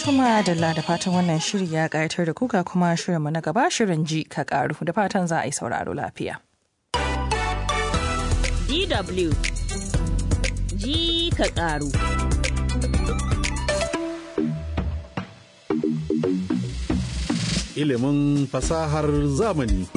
Tuma da da fatan wannan shiri ya ƙayatar da kuka kuma shirinmu na gaba shirin ji ka ƙaru da fatan za a yi sauraro lafiya. DW ji ka ƙaru. Ilimin fasahar zamani.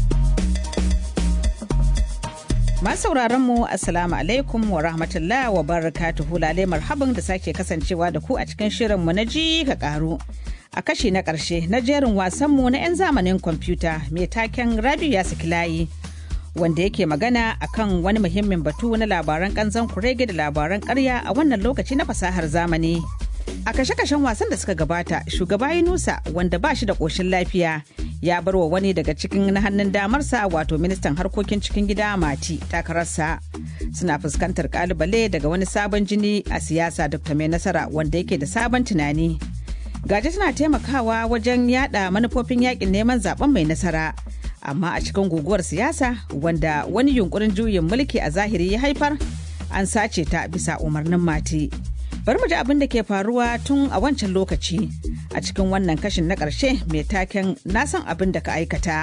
sauraron mu assalamu alaikum wa rahmatullah wa barakatuhu lalai marhaban da sake kasancewa da ku a cikin shirin mu na ji ka karu a kashi na karshe na jerin wasan mu na 'yan zamanin kwamfuta mai taken rabiu ya saki layi wanda yake magana akan wani muhimmin batu na labaran kanzan kurege da labaran karya a wannan lokaci na fasahar zamani a kashe-kashen wasan da suka gabata shugaba yunusa wanda ba shi da ƙoshin lafiya ya bar wa wani daga cikin na hannun damarsa wato ministan harkokin cikin gida mati takararsa suna fuskantar kalubale daga wani sabon jini a siyasa dr mai nasara wanda yake da sabon tunani gaji tana taimakawa wajen yada manufofin yakin neman zaben mai nasara amma a cikin guguwar siyasa wanda wani yunkurin juyin mulki a zahiri ya haifar an sace ta bisa umarnin mati bari mu ji abin da ke faruwa tun a wancan lokaci a cikin wannan kashin na ƙarshe mai taken na san abin da ka aikata.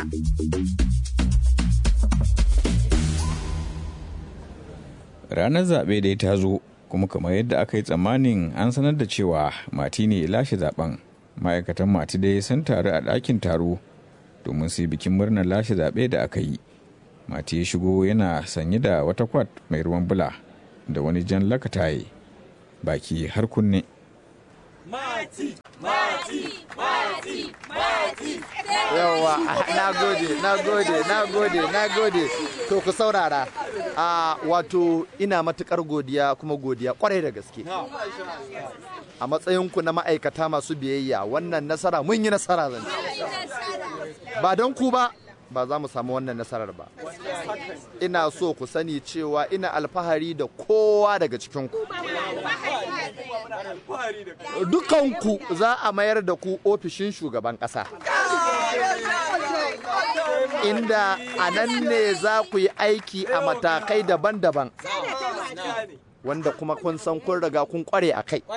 Ranar zaɓe dai ta zo kuma kamar yadda aka yi tsammanin an sanar da cewa mati ne lashe zaben ma'aikatan mati dai sun taru a ɗakin taro domin su yi bikin murnar lashe zaɓe da aka yi. Mati ya shigo yana sanye da wata kwat mai ruwan bula da wani jan lakataye. baki har kunne. Mati, mati, mati, mati. Yawwa, na gode, na gode, na gode, na gode. To ku saurara. A wato ina matukar godiya kuma godiya kwarai da gaske. A matsayinku na ma'aikata masu biyayya wannan nasara mun yi nasara zan Ba don ku ba, ba za mu samu wannan nasarar ba. Ina so ku sani cewa ina alfahari da kowa daga cikinku. Dukanku za a mayar da ku ofishin shugaban ƙasa. Inda a nan ne za ku yi aiki a matakai daban-daban. Wanda kuma kun san kun riga kun kware a kai.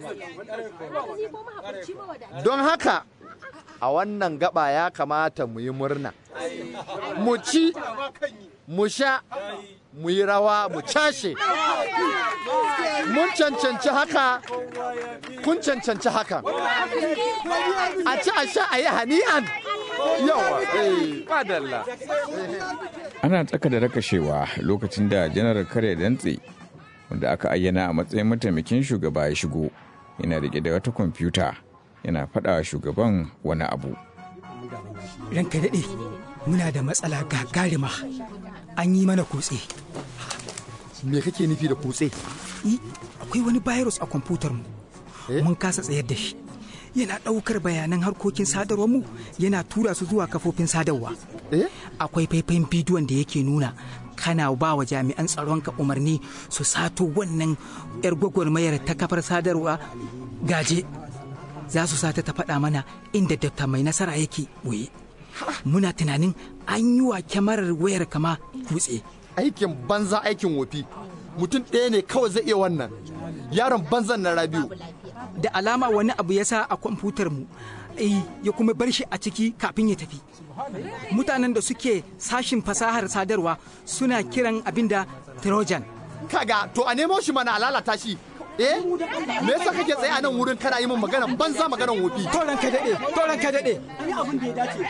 Don haka, a wannan gaba ya kamata mu yi murna. Mu ci, mu sha, mu yi rawa, mu cashe. Mun cancanci haka, kun cancanci haka. A ci a sha a yi hani'an. Yawa, eh, madalla. Ana tsaka da rakashewa lokacin da janar kare dantse wanda aka ayyana a matsayin mataimakin shugaba ya shigo yana rike da wata kwamfuta yana faɗa shugaban wani abu. Ranka daɗe, muna da matsala gagarima an yi mana kutse. Me kake nufi da kutse? Akwai wani virus a kwamfutar mu. Mun kasa tsayar da shi. Yana ɗaukar bayanan harkokin sadarwar mu yana tura su zuwa kafofin sadarwa. Akwai faifayin bidiyon da yake nuna kana ba wa jami'an tsaronka umarni su sato wannan 'yar gwagwarmayar ta kafar sadarwa gaje. Za su sata ta faɗa mana inda dafta mai nasara yake ɓoye. Muna tunanin an yi wa kyamarar wayar kama kutse. Aikin banza aikin wofi. Mutum ɗaya ne kawai zai iya wannan. Yaron banzan na Rabiu. Da alama wani abu ya sa a kwamfutar mu. ya kuma bar shi a ciki kafin ya tafi. Mutanen da suke sashin fasahar sadarwa suna kiran abin da Trojan. Kaga to a nemo shi mana a lalata shi. Eh? Me yasa kake tsaye a nan wurin kana yi min magana banza maganan wofi? Toran ka daɗe, toran ka daɗe. Ni abin da ya dace.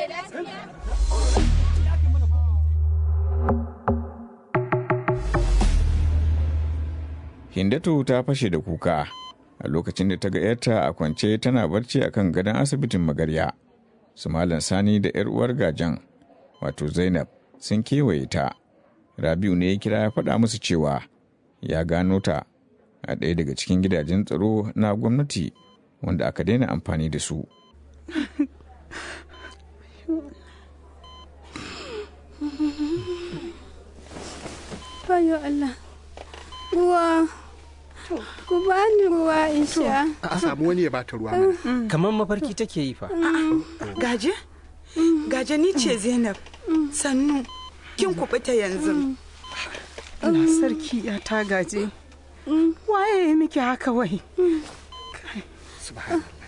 Hindatu ta fashe da kuka a lokacin da ta ga ‘yarta a kwance tana barci a kan gadon asibitin magarya. Su Malam Sani da ‘yar uwar gajan, wato Zainab, sun kewaye ta. Rabiu ne ya kira ya faɗa musu cewa ya gano ta a ɗaya daga cikin gidajen tsaro na gwamnati wanda aka daina amfani da su. Bayo Allah, ruwa, ku bani ruwa in sha. A samu wani ya bata ruwa mana. Kamar mafarki take yi fa. Gaje? Gaje ni ce Zainab. Sannu, kin kuɓuta yanzu. Allah sarki ya ta gaje. Waye ya miki haka wai?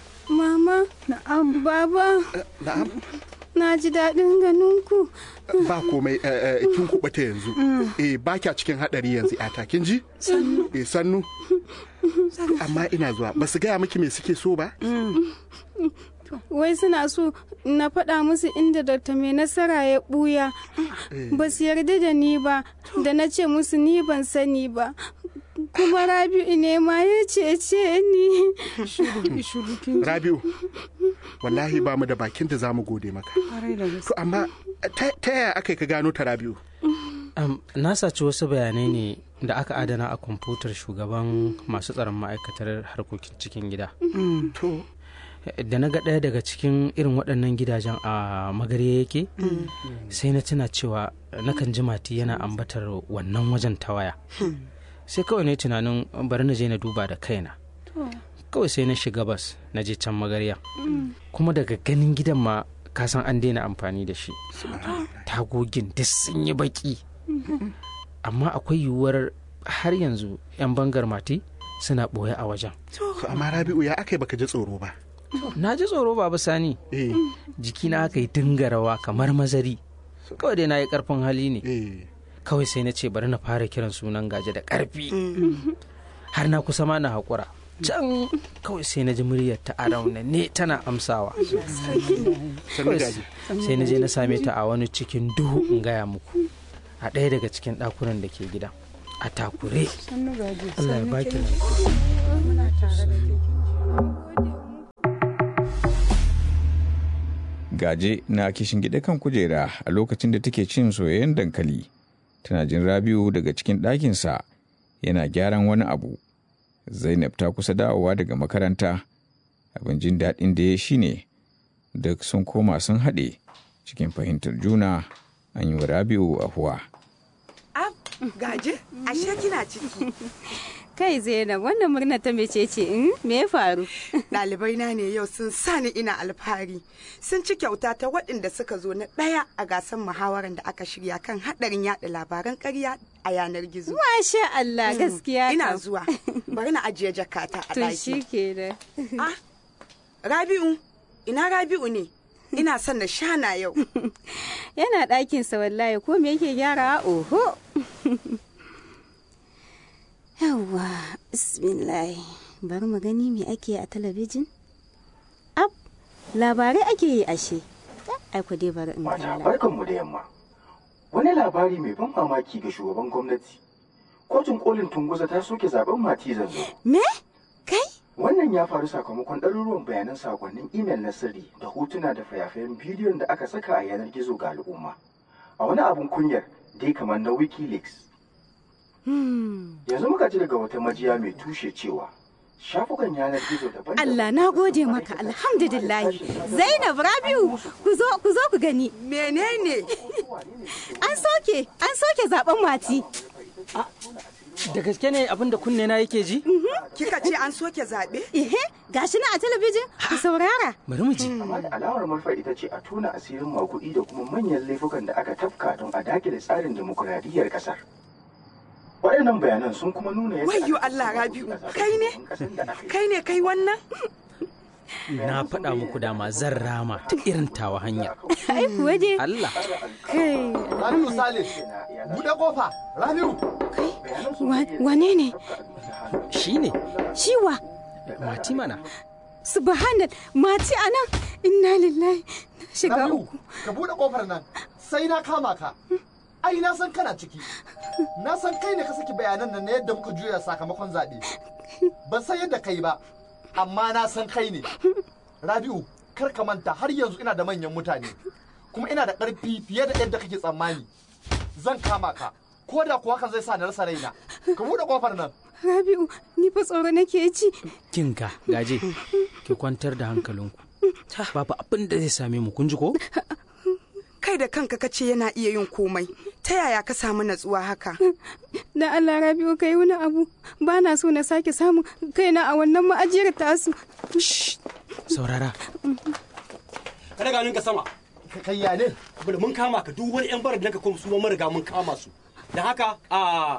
Am baba, Na'am. na ji daɗin ganin ku. Ba komai eh, eh, kin kuɓuta yanzu. Eh ba kya cikin haɗari yanzu yata kin ji? Sannu. Eh sannu. Amma ina zuwa ba su gaya miki me suke so ba? Wai suna so na faɗa musu inda Dr. mai nasara ya ɓuya. Ba su yarda da ni ba, da na ce musu ni ban sani ba. Kuma Rabi'u ne ma ya cece ni. Rabiu, wallahi ba mu da bakin da za mu gode maka. To amma ta ta yaya aka yi ka gano ta Rabiu? Am, na saci wasu bayanai ne da aka adana a kwamfutar shugaban masu tsaron ma'aikatar harkokin cikin gida. To. Da na ga ɗaya daga cikin irin waɗannan gidajen a magarya yake, sai na tuna cewa nakan ji mati yana ambatar wannan wajen ta waya. Sai kawai na yi tunanin bari na je na duba da kaina. Kawai sai na shiga bas na je can magarya. Kuma daga ganin gidan ma kasan an daina amfani da shi. Tagogin duk sun yi baki. amma akwai yiwuwar har yanzu 'yan bangar mati suna ɓoye a wajen. To amma Rabiu ya aka yi baka ji tsoro ba? Na ji tsoro babu sani. Jikina aka yi dinga rawa kamar mazari. Kawai dai na yi ƙarfin hali ne. Kawai sai na ce bari na fara kiran sunan gaje da ƙarfi. Har na kusa ma na haƙura. Can kawai sai na ji muryar ta a ne tana amsawa. Kawai Sai na je na same ta a wani cikin duhu in gaya muku. a ɗaya daga cikin ɗakunan da ke gida a takure Allah ya baki gaje na kishin gida kan kujera a lokacin da take cin soyayyen dankali tana jin rabiu daga cikin ɗakinsa yana gyaran wani abu zainab ta kusa dawowa daga makaranta abin jin daɗin da ya shi ne duk sun koma sun haɗe cikin fahimtar juna an yi wa rabiu ahuwa Ab, gaje, ashe kina ciki. Kai Zainab, wannan murna ta mece ce in me ya faru? Ɗalibai na ne yau sun sani ina alfahari. Sun ci kyauta ta waɗanda suka zo na ɗaya a gasar muhawarar da aka shirya kan haɗarin yaɗa labaran ƙarya a yanar gizo. Masha Allah gaskiya Ina kam. zuwa. Bari na ajiye jakata a To ɗaki. shi kenan. Ah, Rabi'u, ina Rabi'u ne? Ina son na shana yau. Yana ɗakinsa wallahi ko me yake gyara oho. Yawwa, bismillah. Bari mu gani me ake a talabijin. Ab, labarai ake yi ashe. Ai ku dai bari in kalla. Barkanmu da yamma. Wani labari mai ban mamaki ga shugaban gwamnati. Kotun kolin Tunguza ta soke zaben Mati Zanzo. Me? Kai? Wannan ya faru sakamakon ɗaruruwan bayanan sakonnin imel na sirri da hotuna da fayafayen bidiyon da aka saka a yanar gizo ga al'umma. A wani abun kunyar dai kamar na Wikileaks. Yanzu muka ji daga wata majiya mai tushe cewa shafukan yanar gizo daban Allah na gode maka alhamdulillah. Zainab Rabiu ku zo ku zo ku gani. Menene? An soke an soke zaben mati. da gaske ne abin da kunne na yake ji Kika ce an soke zaɓe? Ehe, gashi na a talabijin ku saurara. bari mu ji amma da alamar manufa ita ce a tona asirin makuɗi da kuma manyan laifukan da aka tafka don a dakile tsarin demokuraɗiyyar ƙasar. Waɗannan bayanan sun kuma nuna yadda Wayyo Allah Rabi'u, kai ne? Kai ne kai wannan? na faɗa muku dama zan rama ta irin tawa hanyar Ai kuwa dai. Allah Kai. Rabiu Sale, buɗe kofa, Rabiu. Wane ne? shi ne Ciwa. mati mana Subhanal, mati anan. Inna lillahi. Na shiga Rabiu, uku. ka buɗe kofar nan, sai na kama ka. Ai na san kana ciki. Na san kai ne ka saki bayanan nan na yadda muka juya sakamakon zaɓe. Ban san yadda kai ba, amma na san kai ne. Rabiu, kar ka manta har yanzu ina da manyan mutane. Kuma ina da ƙarfi fiye da yadda kake tsammani. Zan kama ka. Ko da kuwa hakan zai sa na rasa raina. Ka buɗe kofar nan. Rabi'u, ni fa tsoro nake ji. kinka gaje ki kwantar da hankalinku babu abin da zai same mu kun ji ko Kai da kanka kace yana iya yin komai. Ta yaya ka samu natsuwa haka? Da Allah Rabi'u kai wani abu. Ba na so na sake samun kaina a wannan ma'ajiyar tasu. saurara Ka daga ninka sama. Ka kayya ne? Bada mun kama ka duk wani yan barar da ka kuma su mun riga mun kama su. Da haka a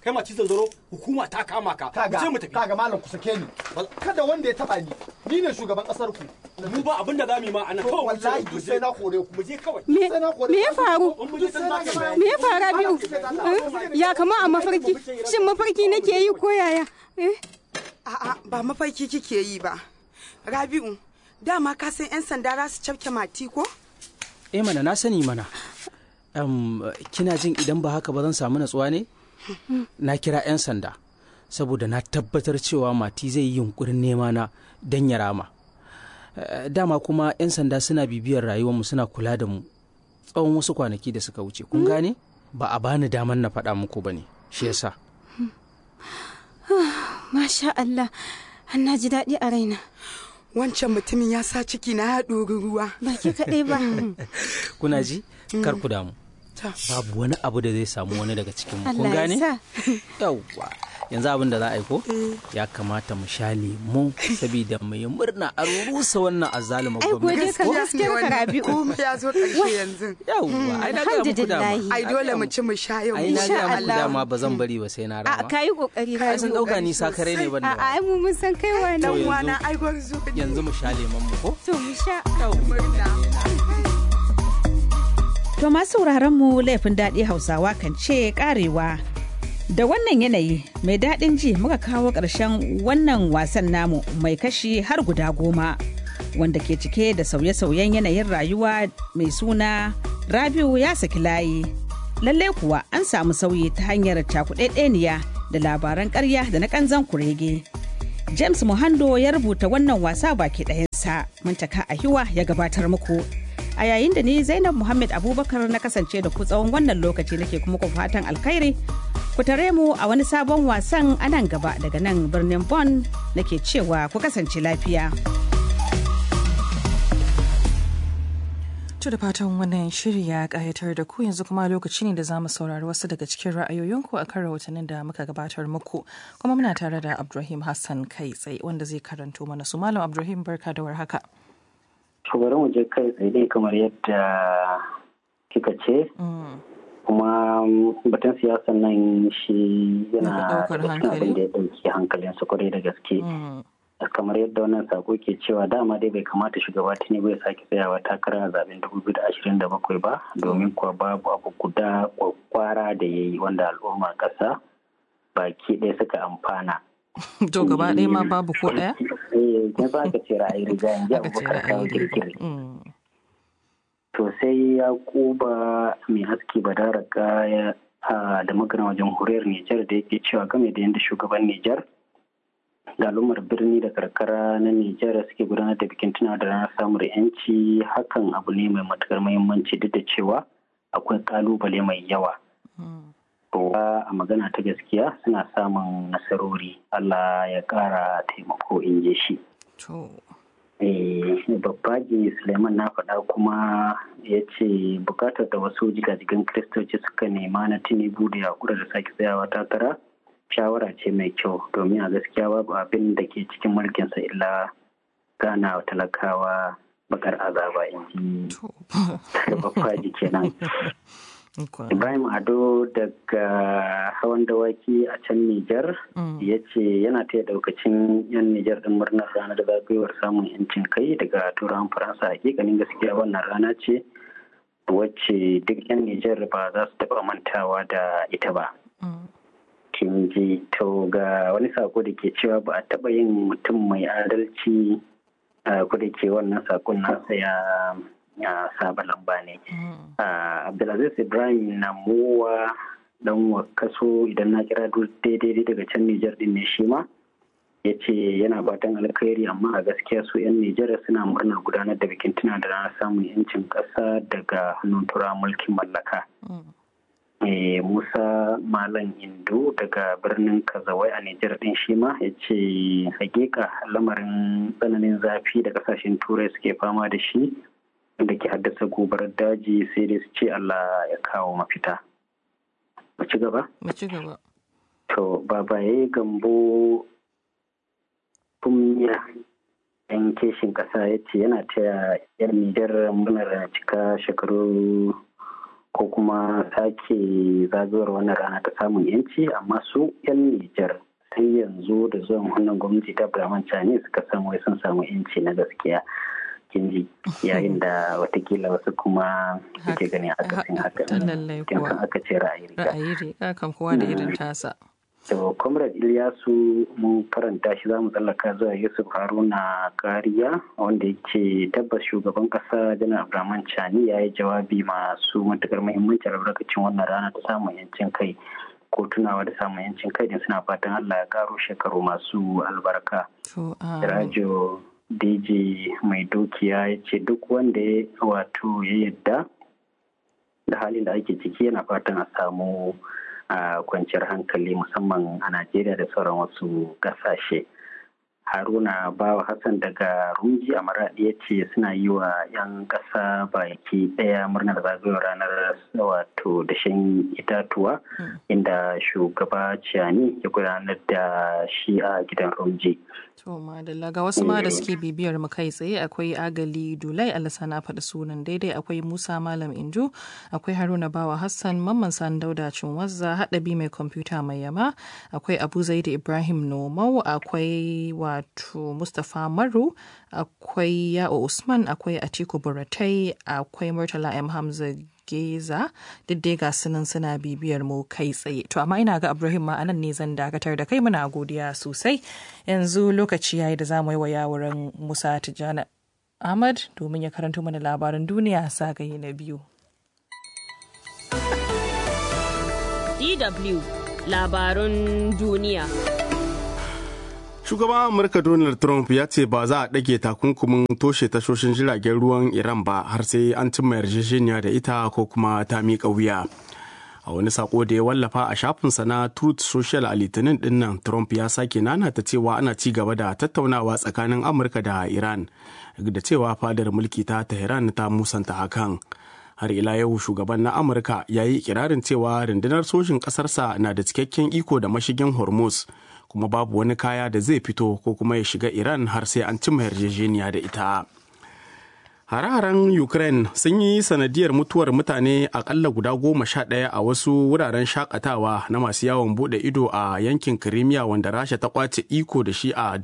kai ma cizon zaro hukuma ta kama ka kaga je mu tafi kaga malam ku sake ni kada wanda ya taba ni ni ne shugaban kasar ku mu ba abin da zamu yi ma ana kawai wallahi duk sai na kore ku mu je kawai me me ya faru me ya faru biyu ya kama a mafarki shin mafarki nake yi ko yaya a'a ba mafarki kike yi ba rabi'u dama ka san 'yan sanda za su cafke mati ko eh mana na sani mana um, kina jin idan ba haka ba zan samu natsuwa ne na kira 'yan sanda saboda na tabbatar cewa mati zai yi yunkurin nema na don ya rama dama kuma 'yan sanda suna bibiyar rayuwarmu suna kula da mu tsawon wasu kwanaki da suka wuce kun gane ba a bani daman na faɗa muku ba ne shi yasa masha Allah na ji daɗi a raina wancan mutumin ya sa ciki na ya ɗori ruwa ba ke kaɗai ba kuna ji kar ku damu babu wani abu da zai samu wani daga cikin mu kun Allah ya gane sa. yawwa yanzu abin da za a yi ko ya kamata mu sha lemu saboda mu yi murna a rusa wannan azalima Ai, gode ka gaskiyar ka Rabi'u. komai ya zo ƙarshe yanzu yawwa ai na ga muku dama ai dole mu ci mu sha yau ai na insha ga muku Allah. dama ba zan bari ba sai na a rama ka yi kokari Ai, sun dauka ni sakare ne ban da a ai mu mun san kai wani To, yanzu- ai gwarzo yanzu mu sha lemon mu ko to mu sha To masu sauraron mu laifin daɗi Hausawa kan ce karewa. Da wannan yanayi mai daɗin ji muka kawo ƙarshen wannan wasan namu mai kashi har guda goma wanda ke cike da sauye-sauyen yanayin rayuwa mai suna Rabiu ya saki layi. Lallai kuwa an samu sauyi ta hanyar cakuɗaɗɗeniya da labaran ƙarya da na ƙanzan kurege. James Muhando ya rubuta wannan wasa baki ɗayansa, Muntaka Ahiwa ya gabatar muku. A yayin da ni Zainab Muhammad Abubakar na kasance da ku tsawon wannan lokaci nake kuma ku fatan alkhairi. Ku tare mu a wani sabon wasan a nan gaba daga nan birnin Bonn nake cewa ku kasance lafiya. To da fatan wannan shiri ya ƙayatar da ku yanzu kuma lokaci ne da za mu saurari wasu daga cikin ra'ayoyinku a kan rahotannin da muka gabatar muku. Kuma muna tare da Abdulrahim Hassan kai tsaye wanda zai karanto mana su. Malam Abdulrahim barka da warhaka. To bari mu je kai tsaye dai kamar yadda kika ce. Kuma batun siyasan nan shi yana ɗaukar da cikin abin da ya ɗauki hankalinsa kwarai da gaske. kamar yadda wannan sako ke cewa dama dai bai kamata shugaba tinubu ya sake tsayawa takara a zaben 2027 ba domin kuwa babu abu guda kwakwara da ya yi wanda al'umma ƙasa baki ɗaya suka amfana To gaba ɗaya ma babu ko ɗaya? eh kin sa aka ce ra'ayi riga in ji abubakar kawo girgiri to sai ya kuba mai haske badaraka ya da magana wajen huriyar nijar da yake cewa game da yadda shugaban nijar da al'ummar birni da karkara na Nijar suke gudanar da bikin tunawa da ranar samun yanci hakan abu ne mai matukar muhimmanci duk da cewa akwai kalubale mai yawa. a magana ta gaskiya suna samun nasarori Allah ya kara taimako in je shi. Babbaji Suleiman na faɗa kuma ya ce bukatar da wasu jigajigan kiristoci suka nema na tinubu da yakura da sake tsayawa takara. shawara ce mai kyau domin a gaskiya babu abin da ke cikin mulkinsa illa gana wa talakawa bakar azaba in ji babbaji kenan ibrahim ado daga hawan dawaki a can nijar ya ce yana taya daukacin yan nijar din murnar ranar zagayowar samun yancin kai daga turawan faransa hakikanin gaskiya wannan rana ce wacce duk yan nijar ba za su taba mantawa da ita ba kin ji to ga wani sako da ke cewa ba a taɓa yin mutum mai adalci ko da ke wannan sakon nasa ya saba lamba ne abdulaziz ibrahim na mowa dan kaso idan na kira daidai daga can nijar din ne shi ma ya ce yana fatan alkhairi amma a gaskiya su 'yan nijar suna murnar gudanar da bikin tuna da ranar samun yancin ƙasa daga hannun tura mulkin mallaka Musa Malam Indo daga birnin Kazawai a Nijar din shi ma ya ce hakika lamarin tsananin zafi da kasashen turai suke fama da shi da ke haddasa gobarar daji sai dai su ce Allah ya kawo mafita. Mu ci gaba? Mu ci gaba. To, babaye gambo kumiya yan keshin kasa ya ce yana taya yan Nijar murnar cika shekaru ko ko kuma sake zagayowar wannan rana ta samun yanci amma su 'yan Nijar sai yanzu da zuwan wannan gwamnati ta Abdulrahman Chani suka san wai sun samu yanci na gaskiya kinji yayin da watakila wasu kuma suke gani akasin haka kin san aka ce ra'ayi riga ra'ayi riga kan kowa da irin tasa to comrade Ilyasu mun karanta shi zamu tsallaka zuwa Yusuf Haruna Kariya wanda yake tabbas shugaban kasa Janar Abdulrahman Chani ya yi jawabi masu matukar muhimmanci a albarkacin wannan rana ta samun yancin kai ko tunawa da samun yancin kai din suna fatan Allah ya karo shekaru masu albarka. Rajo DJ mai dukiya ya ce duk wanda ya wato ya yadda da halin da ake ciki yana fatan a samu kwanciyar hankali musamman a Najeriya da sauran wasu ƙasashe. haruna bawa hassan daga rumji a maradi ya ce suna yi wa 'yan ƙasa baki ɗaya murnar zagayowar ranar wato dashen itatuwa inda shugaba ciyani ya gudanar da shi a gidan rumji to madalla ga wasu ma da suke bibiyar mu kai tsaye akwai agali dulai alisa na faɗi sunan daidai akwai musa malam inju akwai haruna bawa hassan mamman san dauda cinwazza haɗabi mai kwamfuta mai yama akwai abu zaidu ibrahim nomau akwai wato mustapha maru akwai ya'o usman akwai atiku buratai akwai murtala m hamza geza duk dai ga sunan suna bibiyar mu kai tsaye to amma ina ga ibrahim ma anan ne zan dakatar da kai muna godiya sosai yanzu lokaci yayi da zamu yi wa yawuran musa tijjani ahmad domin ya karanto mana labaran duniya zagaye na biyu dw labarun duniya Shugaban Amurka Donald Trump ya ce ba za a ɗage takunkumin toshe tashoshin jiragen ruwan Iran ba har sai an cimma yarjejeniya da ita ko kuma ta miƙa wuya. A wani sako da ya wallafa a shafinsa na Truth Social a Litinin dinnan Trump ya sake nanata cewa ana ci gaba da tattaunawa tsakanin Amurka da Iran da cewa fadar mulki ta Tehran ta musanta hakan. Har ila yau shugaban na Amurka ya yi ikirarin cewa rundunar sojin ƙasarsa na da cikakken iko da mashigin Hormuz. kuma babu wani kaya da zai fito ko kuma ya shiga Iran har sai an cimma yarjejeniya da ita. Hare-haren Ukraine sun yi sanadiyar mutuwar mutane akalla guda goma sha ɗaya a wasu wuraren shakatawa na masu yawon bude ido a yankin Crimea wanda Rasha ta kwace iko da shi a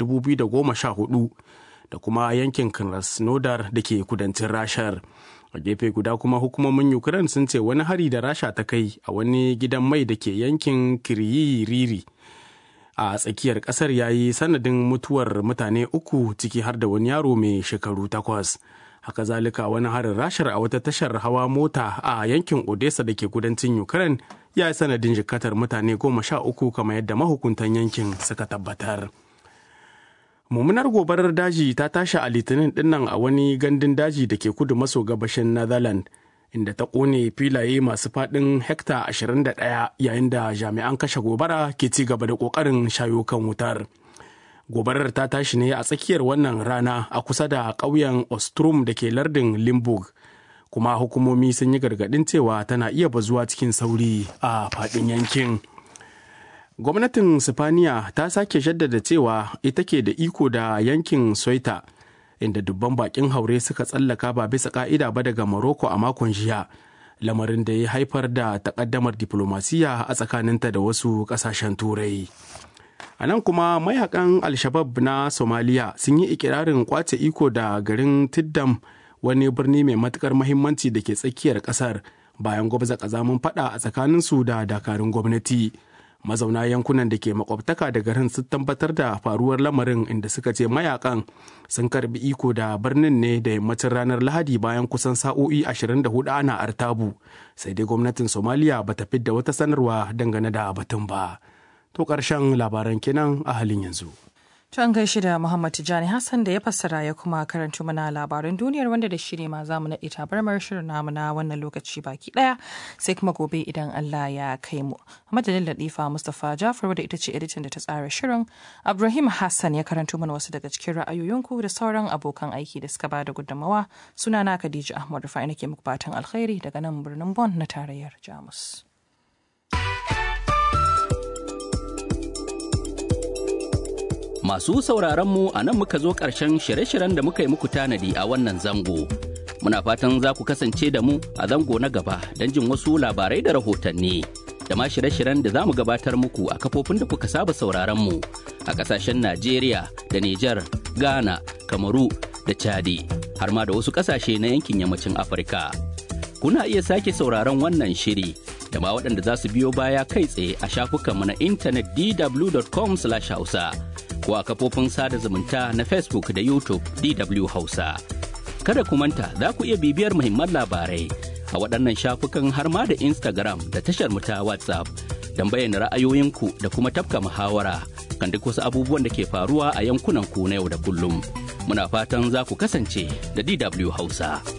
2014 da kuma yankin Krasnodar da ke kudancin Rashar. A gefe guda kuma hukumomin Ukraine sun ce wani hari da Rasha ta kai a wani gidan mai da ke yankin Kiriyiriri. a tsakiyar kasar ya yi sanadin mutuwar mutane uku ciki har da wani yaro mai shekaru takwas haka zalika wani harin rashar a wata tashar hawa mota a yankin odessa da ke kudancin ukraine ya yi sanadin jikatar mutane goma sha uku kamar yadda mahukuntan yankin suka tabbatar mummunar gobarar daji ta tashi a litinin dinnan a wani gandun daji da ke kudu maso gabashin netherlands inda ta ƙone filaye masu faɗin hekta 21 yayin da jami'an kashe gobara ke ci gaba da ƙoƙarin shayo kan wutar. Gobarar ta tashi ne a tsakiyar wannan rana a kusa da ƙauyen Ostrom da ke lardin Limburg, kuma hukumomi sun yi gargaɗin cewa tana iya bazuwa cikin sauri a faɗin yankin. Gwamnatin Sifaniya ta sake jaddada cewa ita ke da iko da yankin Soita. inda dubban bakin haure suka tsallaka ba bisa ka'ida ba daga Morocco a makon jiya lamarin da ya haifar da takaddamar diplomasiya a tsakaninta da wasu kasashen turai a nan kuma mayakan alshabab na somaliya sun yi ikirarin kwace iko da garin tiddam wani birni mai matukar mahimmanci da ke tsakiyar kasar bayan gwabza kazamin fada a tsakaninsu da dakarun gwamnati mazauna yankunan da ke makwabtaka da garin sun tabbatar da faruwar lamarin inda suka ce mayakan sun karbi iko da birnin ne da yammacin ranar lahadi bayan kusan sa'o'i 24 ana artabu sai dai gwamnatin somaliya ba ta fidda wata sanarwa dangane da batun ba to ƙarshen labaran kenan a halin yanzu To an gaishe da Muhammad Tijani Hassan da ya fassara ya kuma karanto mana labaran duniyar wanda da shi ne ma zamu naɗe tabarmar shirin namu na wannan lokaci baki ɗaya sai kuma gobe idan Allah ya kai mu. Madadin Latifa Mustapha Jafar wadda ita ce editan da ta tsara shirin. Ibrahim Hassan ya karanto mana wasu daga cikin ra'ayoyinku da sauran abokan aiki da suka ba da gudunmawa. Sunana Khadija Ahmad Rufai nake muku fatan alkhairi daga nan birnin Bon na tarayyar Jamus. Masu sauraron mu a nan muka zo ƙarshen shirye-shiryen da muka yi muku tanadi a wannan zango. Muna fatan za ku kasance da mu a zango na gaba don jin wasu labarai da rahotanni. Da ma shirye-shiryen da za mu gabatar muku a kafofin da kuka saba sauraron mu a ƙasashen Najeriya da Nijar, Ghana, Kamaru da Chadi, har ma da wasu ƙasashe na yankin yammacin Afirka. Kuna iya sake sauraron wannan shiri da ma waɗanda za su biyo baya kai tsaye a shafukanmu na intanet dw.com/hausa ko a kafofin sada zumunta na Facebook da YouTube DW Hausa. Kada ku manta za ku iya bibiyar muhimman labarai a waɗannan shafukan har ma da Instagram da tashar mu ta WhatsApp don bayyana ra'ayoyinku da kuma tafka muhawara kan duk wasu abubuwan da ke faruwa a yankunan ku na yau da kullum. Muna fatan za ku kasance da DW Hausa.